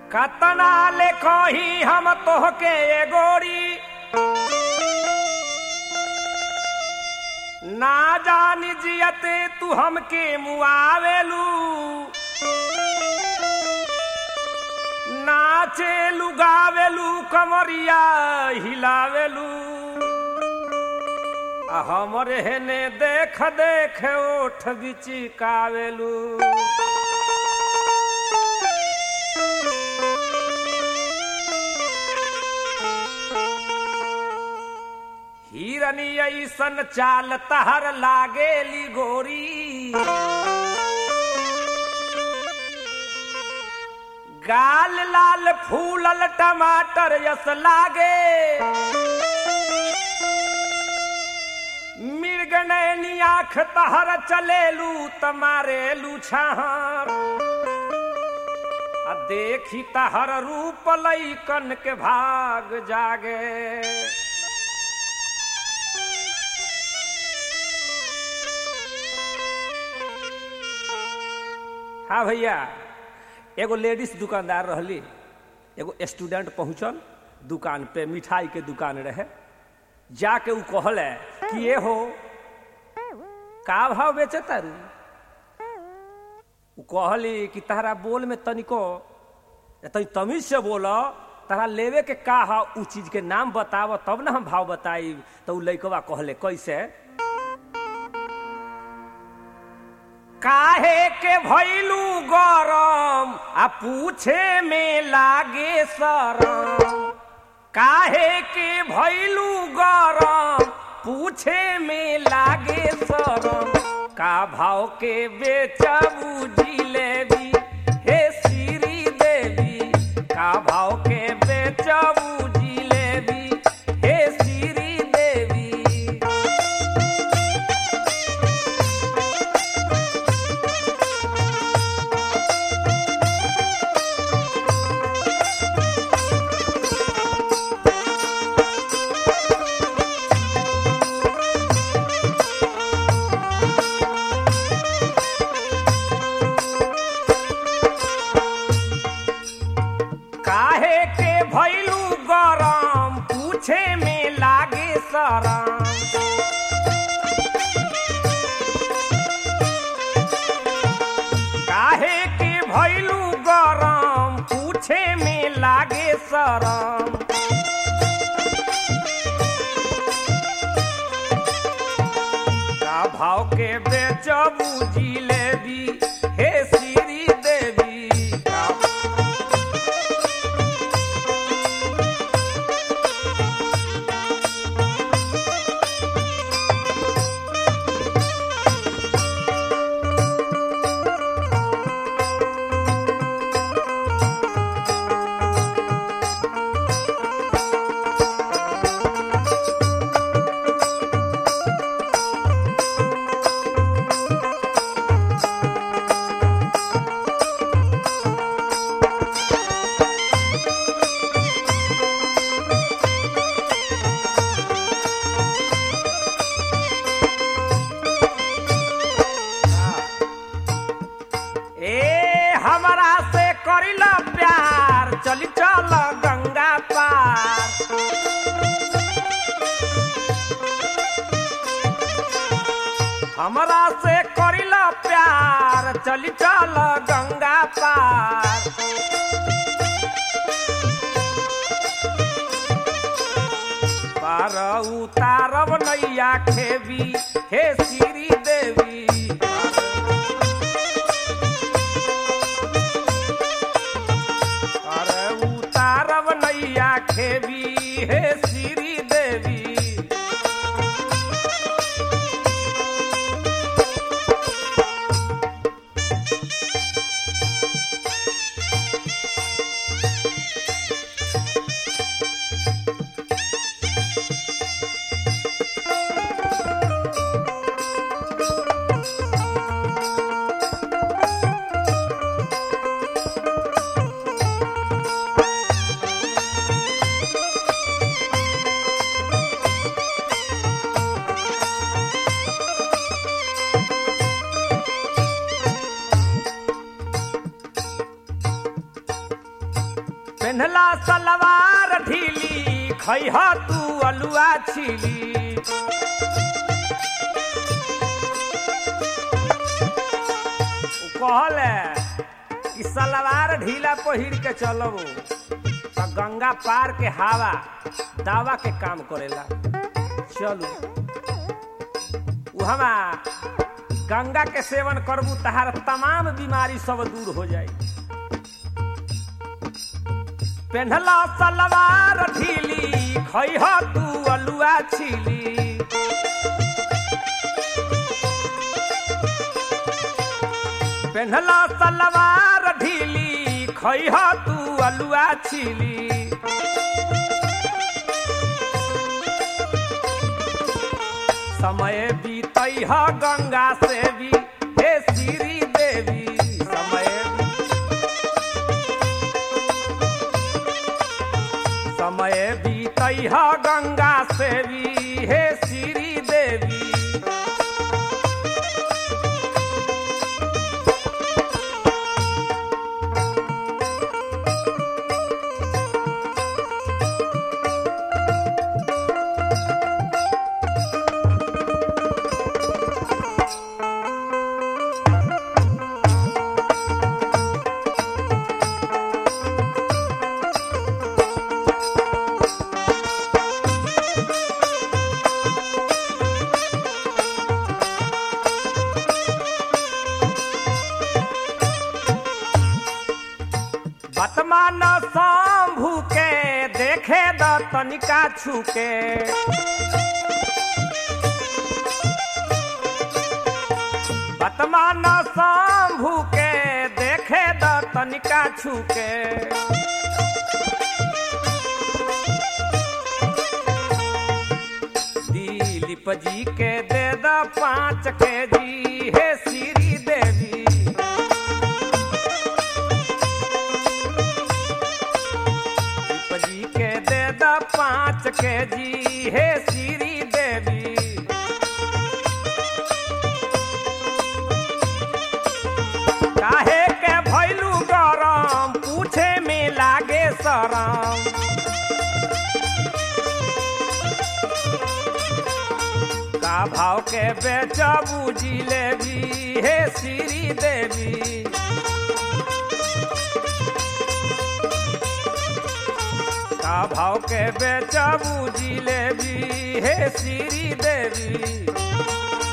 कतना ले कही हम तोहके ए गोरी ना जानी जियते तू हमके मुआवेलू नाचेलू गावेलू कमरिया हिलावेलू आ हमरे हेने देख देख ओठ बिचिकावेलू हिरनी ऐसन चाल तहर लागेली गोरी गाल लाल फूलल टमाटर यस लागे मिर्गनैनी आँख तहर चलेलू तमारेलू छहर आ देखी तहर रूप लैकन के भाग जागे हाँ भैया एगो लेडीज दुकानदार रहली एगो स्टूडेंट पहुंचल दुकान पे मिठाई के दुकान रहे जाके ऊ कहल कि ये हो का भाव बेचे तारू ऊ कहली कि तारा बोल में तनिको तनी तमीज से बोल तारा लेवे के का हा ऊ चीज के नाम बताव तब ना हम भाव बताई तो ऊ लइकवा कहले कैसे काहे के भैलू गरम आ पूछे में लागे शरम काहे के भैलू गरम पूछे में लागे शरम का भाव के बेचबू जिलेबी हे श्री देवी का भाव के बेचबू जिलेबी हे श्री देवी काहे के भैलू गरम पूछे में लागे शरम काहे के भैलू गरम पूछे में लागे शरम का भाव के बेचबू जिलेबी हे श्री देवी का ए हमरा से करिल प्यार चली चल गंगा पार हमरा से करिल प्यार चली चल गंगा पार पार उतारब नैया खेबी हे श्री देवी अरे उतारब नैया खेबी हे श्री देवी पेन्हला सलवार ढीली खैह तू अलुआ छिली उ कहले कि सलवार ढीला पहिर के चलब त गंगा पार के हवा दावा के काम करेला चलू उहमा गंगा के सेवन करबू तहार तमाम बीमारी सब दूर हो जाई पेन्हला सलवार ढीली खैह तू अलुआ छिली पेन्हला सलवार ढीली खैह तू अलुआ छिली समय बीतई ह गंगा से भी हे श्री देवी समय समय बीतई ह गंगा से भी हे श्री देवी वर्तमान शंभु के देखे द तनिका छुके वर्तमान शंभु के देखे द तनिका छुके दिलीप जी के दे द पाँच के जी हे श्री देवी दीप जी के दे द पाँच के जी हे श्री देवी काहे के भैलू गरम पूछे में लागे शरम का भाव के बेचबू जिलेबी हे श्री देवी का भाव के बेचबू जिलेबी हे श्री देवी